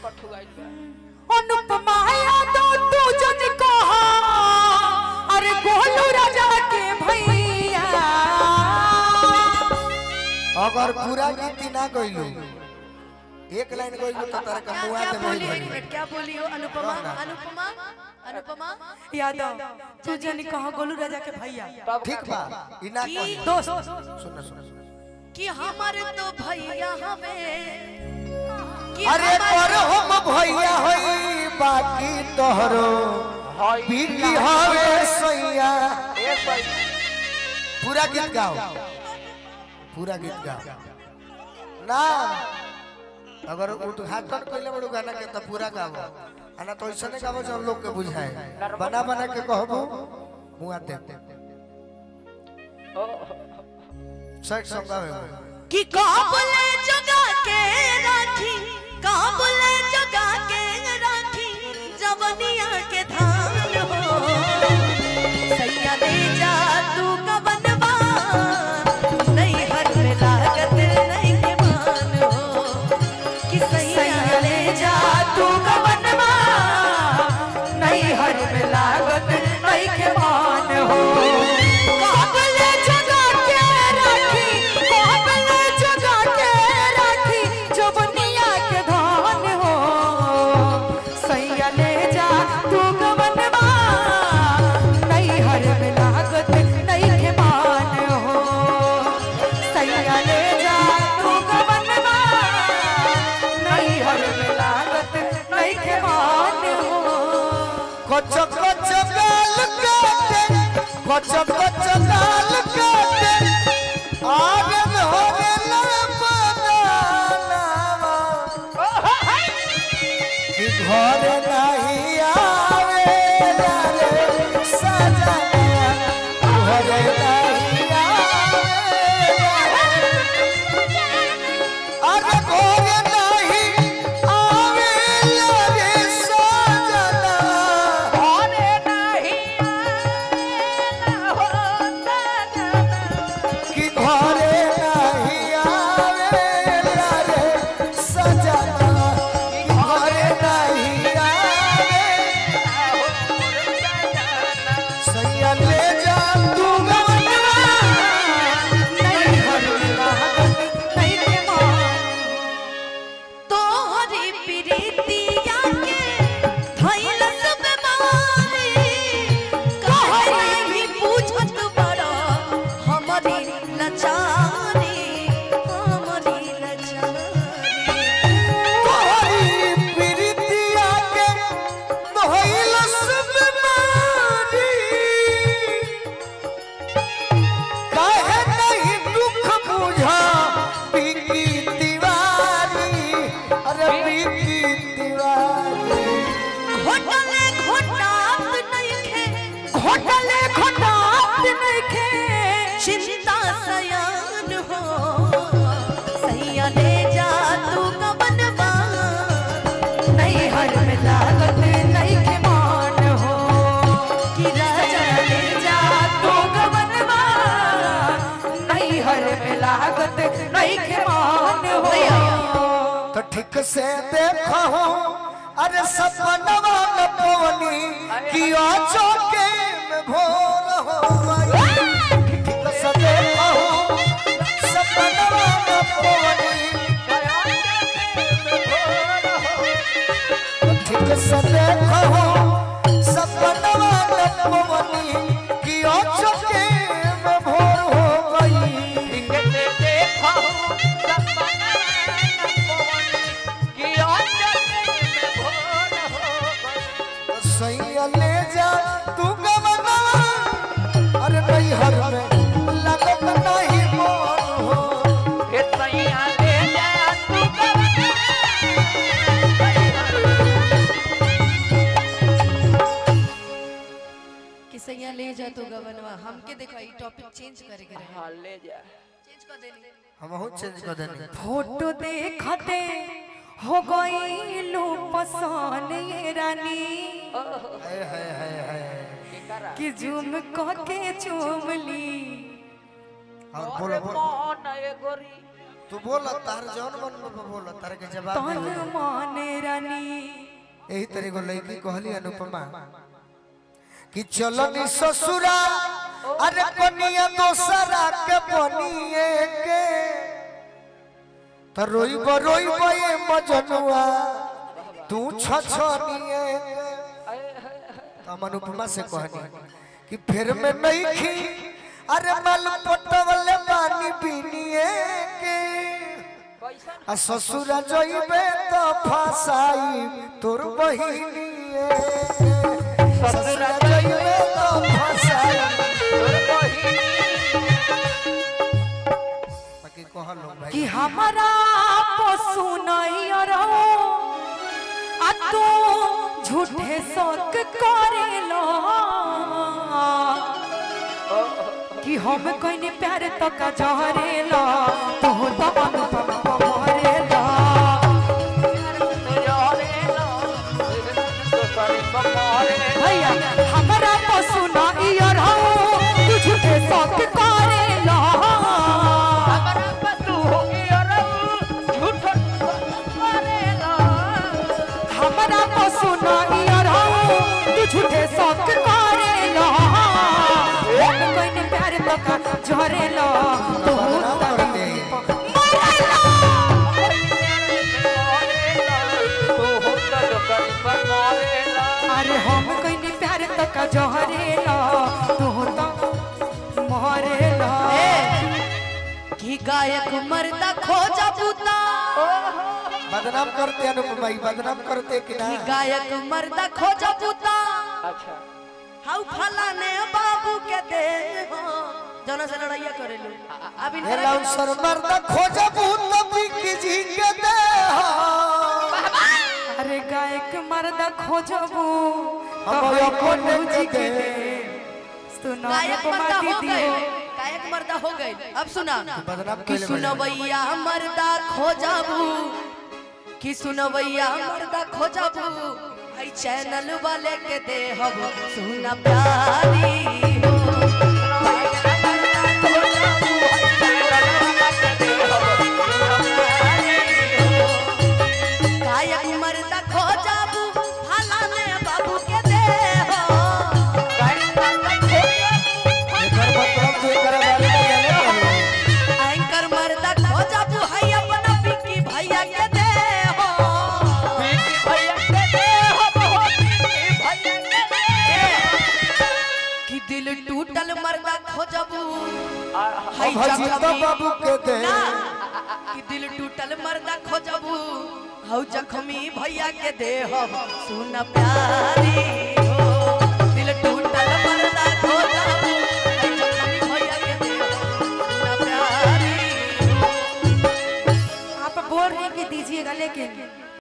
कठुआइल बा अनुपमा यादव तू जन कहा अरे गोलू राजा के भैया अगर पूरा गीत ना गइलू एक लाइन गइलू तो तारा का क्या मुआ क्या ते बोली नहीं एक मिनट क्या बोली हो अनुपमा अनुपमा अनुपमा यादव तू जन कहा गोलू राजा के भैया तब ठीक बा ई ना की कही दोस्त सुन सुन कि हमारे तो भैया हमें कि अरे हमारे- पर हम भैया होई बाकी तोहरो हाय बीकी हवे सैया ए सही पूरा गीत गाओ पूरा गीत गाओ ना अगर उद्घाटन कइले बड़ू गाना के तो पूरा गाओ आना तो ऐसा नहीं गाओ जो हम लोग के बुझाए बना बना के कहबो मुआ दे सच सब गावे कि काबुले जगा के राखी काबुले जगा के राखी जवनिया के धान हो सैया ले जा तू कबनवा नहीं हर में लागत नहीं के मान हो कि सैया ले जा तू कबनवा नहीं हर में लागत नहीं के मान हो काबले जगा के राखी काबले जगा के राखी जवनिया के धान हो सैया ले जा तू गवनवा नहीं हर में लागत नहीं के मान हो सैया ले जा तू गवनवा नहीं हर में लागत नहीं के मान हो कच कच गाल काटे कच कच गाल काटे आगे में होने लपदानावा कि घर नहीं आवे रे सजना घर नहीं आवे अरे घर नहीं आवे रे सजना अरे नहीं कि घरे नहीं आवेला रे सजना कि घरे नहीं आवे सैया ले जा तू गवनवा नहीं हर में लागत नहीं के मान तोहरी प्रीतिया के धैलस बेमारी काहे नहीं पूछत बड़ा हमारी लाचारी हमारी लाचारी तोहरी प्रीतिया के मोहिलस बीमारी काहे नहीं दुख बुझा पीकी तिवारी अरे पीकी तिवारी घोटले घोटात नहीं खे घोटले घोटात नहीं खे चिंता सयान हो सैया ले जा तू कबनवा नहीं हर में लागत नहीं के मान हो कि राजा ले जा तो गवनवा नहीं हर में लागत नहीं के मान हो तो ठीक से देखो अरे सपनवा न पवनी किया चौके में भोर हो गई ठीक से देखो सपनवा न पवनी ठीक से देखो सपनवा न पवनी किया चौके में भोर हो गई कैसे देखा सपना कि अंजलि में भोर हो गई सैया ले जा तू गवनवा अरे नहीं हर में लगत नहीं मोर हो हे सैया ले जा तू कि सैया ले जा तू गवनवा हमके देखो ई टॉपिक चेंज करे के रहे हाँ ले जा चेंज कर देनी हम हो चेंज कर देनी फोटो देखते हो गई लू पसान ये रानी हाय हाय हाय हाय केकरा कि झूम कह के चूम ली और अरे बोलो बोलो मन ए गोरी तू बोल तार जौन मन में बोल तार के जवाब तन दे मान रानी यही तरह को लड़की कहली अनुपमा कि चलो नी ससुरा अरे कनिया दोसरा के बनिए के तो रोइब रोइब ये मजनुआ तू छछनिए के तो हम अनुपमा से कहनी कि फिर में नहीं खी अरे मल पटवले पानी पीनिए के आ ससुरा जइबे तो फसाई तोर बहिनिए ससुरा जइबे तो फसाई बाकी कहलो भाई कि हमारा पशु नहीं रहो आ तू झूठे शौक करेलो कि हम कोई प्यार तो का जहरेलो तू तो अनुपम मरेलो भैया हमारा पशु नहीं रहो तू झूठे शौक करेलो हमारा पशु नहीं रहो तू झूठे शौक करेलो हम कोई ने प्यार तो का जहरेलो तू बदनाम करते अरे हम कोई ने प्यार तो का जहरेलो तू तो मरेलो कि गायक मर्दा खोजा बूता बदनाम करते अनुपमा भाई बदनाम करते कि ना कि गायक मर्दा खोजा बूता हाउ फलाने बाबू के दे हो जना से लड़ाइया करेलू अभी हे लाउंसर मर्दा खोजा भूत बिकी जी के दे अरे गायक मर्दा खोजबू हम अपन जी के के दे। सुनो गायक मर्दा हो दी गए गायक मर्दा हो गए अब सुना बदनाम कि कैले बड़े सुनवैया मर्दा खोजबू कि सुनवैया मर्दा खोजबू आई चैनल वाले के दे हम सुना प्यारी हो गायक मर्दा खोजबू फलाने बाबू के दे हो एकर मतलब तू एकर बारे में जाने वाला। एंकर मर्दा खोजबू है अपना पिकी भैया के दे हो कि दिल टूटल मर्दा खोजबू है हम हजीता जख्मी बाबू के दे ना कि दिल टूटल मर्दा खोजबू हौ जख्मी भैया के दे हो सुन प्यारी हो दिल टूटल मर्दा खोजबू है जख्मी भैया के दे हो सुन प्यारी हो आप बोल रहे हैं कि दीजिएगा लेकिन